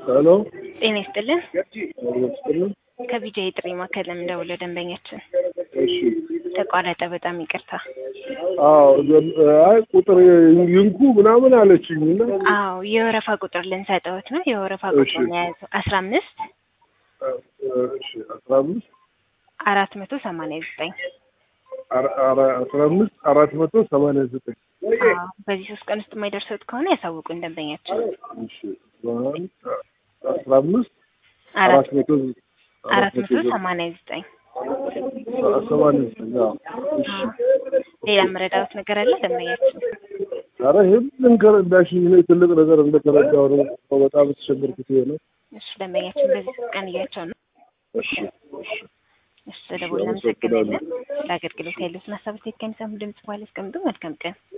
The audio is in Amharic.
ሄሎ ጤና ይስጥልን። ይስጥልን። ከቢጃ የጥሪ ማዕከል ለምንደውለው ደንበኛችን እሺ ተቋረጠ። በጣም ይቅርታ። አዎ ዘ- አይ ቁጥር ይንኩ ምናምን አለችኝ እና አዎ የወረፋ ቁጥር ልንሰጠውት ነው። የወረፋ እሺ። ቁጥር ነው የያዘው አስራ አምስት እሺ አስራ አምስት አራት መቶ ሰማንያ ዘጠኝ አራ- አራ- አስራ አምስት አራት መቶ ሰማንያ ዘጠኝ አዎ በዚህ ሶስት ቀን ውስጥ የማይደርሱት ከሆነ ያሳውቁን ደንበኛችን። እሺ አንድ አስራ አምስት አራት አራት መቶ አራት መቶ ሰማንያ ዘጠኝ ሰማንያ ዘጠኝ አዎ። እሺ ሌላ መረዳት ነገር አለ ደንበኛችን? ኧረ ይህም ልንከረዳሽኝ እኔ ትልቅ ነገር እንደተረዳሁ ነው በጣም የተቸገርኩት ይሄ ነው። እሺ ደንበኛችን በዚህ ሶስት ቀን እያቸው ነው። እሺ እሺ እሺ ስለቦላ እናመሰግናለን። ለአገልግሎት ያሉትን ሀሳብ ከሚሰሙ ድምጽ በኋላ ያስቀምጡ። መልካም ቀን